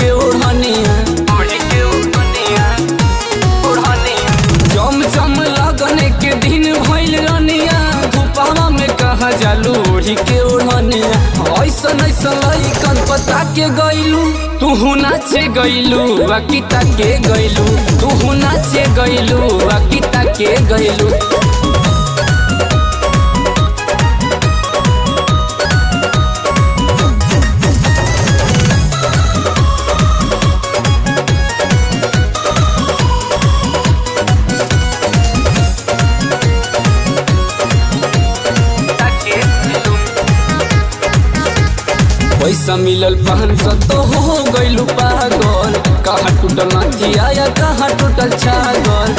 के ओढ़निया ओढ़ी के ओढ़निया ओढ़निया चम चम लगने के दिन भइल रनिया धुपावा में कहा जालू ओढ़ी के ओढ़निया ऐसन ऐसन लइकन पता के गइलू तुहू नाचे गइलू अकिता के गइलू तुहू नाचे गइलू अकिता के गइलू पैसा मिलल पाँच सौ तो हो गइलू पागल कहाँ टूटल नथिया या कहाँ टूटल छागल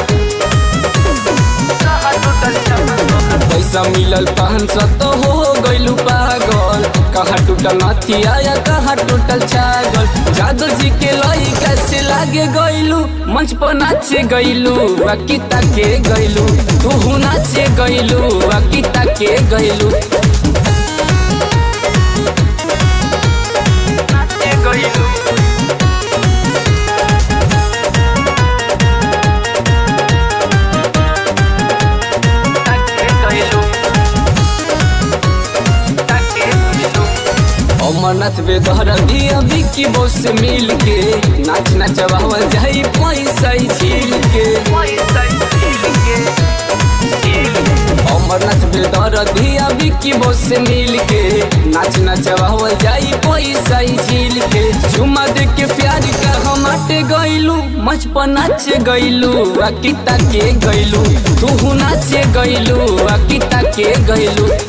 पैसा मिलल पाँच सौ तो हो गइलू पागल कहाँ टूटल नथिया या कहाँ टूटल छागल जादव जी के लई कैसे लागे गइलू मंच पर नाचे गइलू अकिता के गइलू तू नाचे गइलू अकिता के गइलू नाचे गइलू नाचे गइलू नाचे गइलू अमरनाथ बेदहर दिया विक्की बोस से मिल के नाच नचवावा जाई पैसा ही झील के अमरनाथ बेदर दिया विक्की बोस से मिल के नाच नचवावा जाई पैसा ही झील के झुमा दे के प्यार का हम आटे गइलू मंच पर नाचे गइलू अकिता के गइलू तू नाचे गइलू अकिता के गइलू